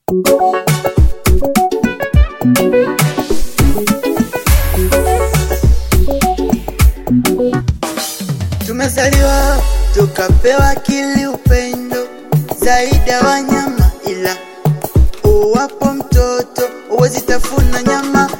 Tumezaliwa tukapewa akili, upendo zaidi ya wanyama, ila uwapo mtoto uwezi tafuna nyama.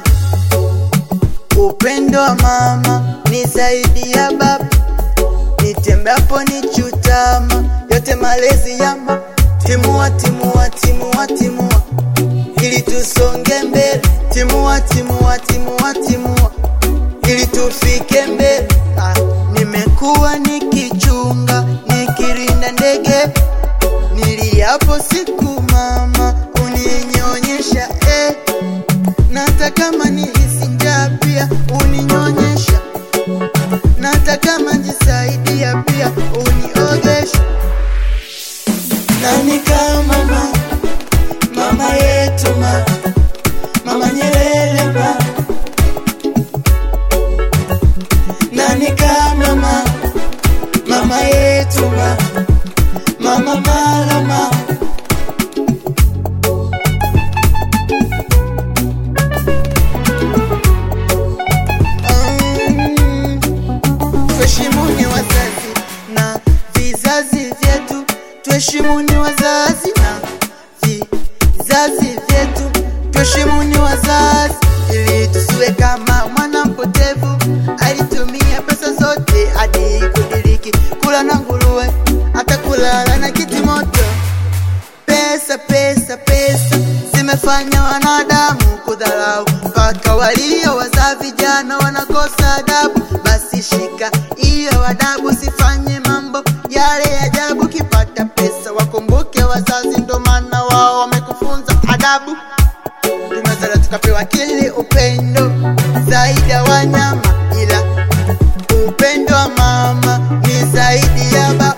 Upendo wa mama ni zaidi ya baba, nitembeapo ni chutama, yote malezi yama. Timua, timua, timua, timua ili tusonge mbele. Timua, timua, timua, timua ili tufike mbele. Ah, nimekuwa nikichunga nikirinda ndege, niliapo siku mama uninyonyesha eh. Nata kama nihisi njaa pia uninyonyesha, nata kama njisaidia pia uniogesha. Nani kama mama, mama yetu ma, mama Nyerere ma. Nani kama mama, mama yetu ma, mama Malama. Mm, Tuheshimuni wazazi na vizazi vyetu, tuheshimuni wazazi na vizazi vyetu, tuheshimuni wazazi ili tusiwe kama mwana mpotevu alitumia pesa zote hadi kudiriki kula na nguruwe, hata kulala na kiti moto. Pesa, pesa, pesa zimefanya wanadamu kudharau, mpaka walio wazaa vijana wanakosa adabu. Basi shika hiyo adabu, sifanye mambo yale ya ajabu. Kipata pesa wakumbuke wazazi, ndo maana wao wamekufunza adabu. Tumezaliwa tukapewa akili, upendo zaidi ya wanyama, ila upendo wa mama ni zaidi ya baba.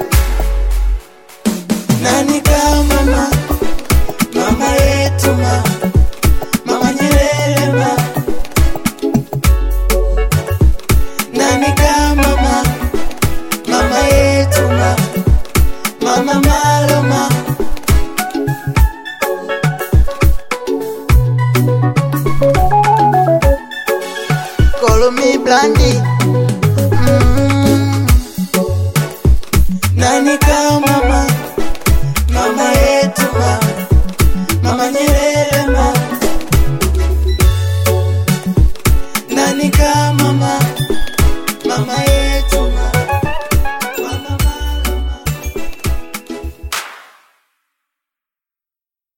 Nani kama mama, mama yetu ma, mama Nyerere ma. Nani kama mama, mama yetu ma, mama Maloma. Call me Blondie,